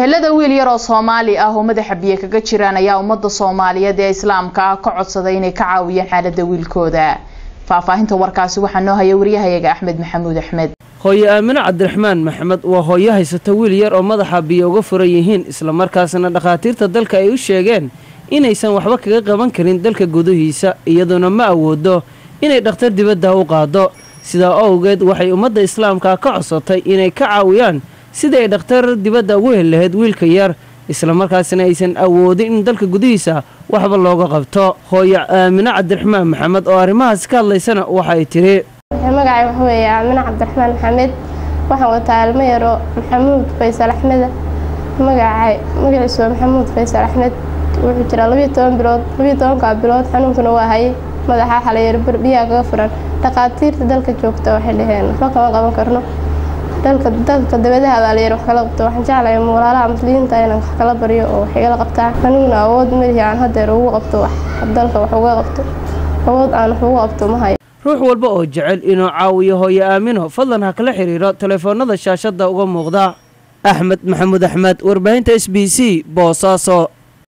ehelada wiil yar oo soomaali ah oo madaxa biyo kaga jiraan ayaa ummadda soomaaliyeed ee islaamka ah ka codsaday inay ka caawiyaan xaalada wiilkooda faahfaahinta warkaasi waxaa noo haya waryahayaga axmed maxamuud axmed hooye aamine cabdiraxmaan maxamed waa hooyo haysata wiil yar oo madaxa biyo uga furan yihiin islamarkaasna dhakhaatiirta dalka ay u sheegeen inaysan waxba kaga qaban karin dalka gudihiisa iyadoona ma awoodo inay dhakhtar dibadda u qaado sidaa owgeed waxay ummadda islaamka ka codsatay inay ka caawiyaan sidii ay dhakhtar dibadda ugu heli lahayd wiilka yar islamarkaasna aysan awoodin in dalka gudihiisa waxba looga qabto hooye aamine cabdiraxmaan maxamed oo arrimahaas ka hadlaysana waxa ay tiri magacay waxa weeye aamine cabdiraxmaan maxamed waxaan wataa ilmo yaro maxamuud faysal axmeda magacay magaciisu waa maxamuud faysal axmed wuxuu jiraa labiyo toban bilood labiyo tobankaa bilood xanuunkuna waa hayay madaxa xalayar biyaha kaga furan dhakhaatiirta dalka joogta waxay dhaheen waxba kama qaban karno dalka dalka dabadaha baa layar wax kala qabto waxaan jeclahay walaalaha muslimiinta inaan wax kala baryo oo wax igala qabtaa aniguna awood malihi aan hadeer ugu qabto wax dalka wax uga qabto awood aan wax ugu qabto ma hayo ruux walba oo jecel inuu caawiyo hooye aamino fadlan ha kala xiriiro telefoonada shaashadda uga muuqda axmed maxamuud axmed warbaahinta s b c boosaaso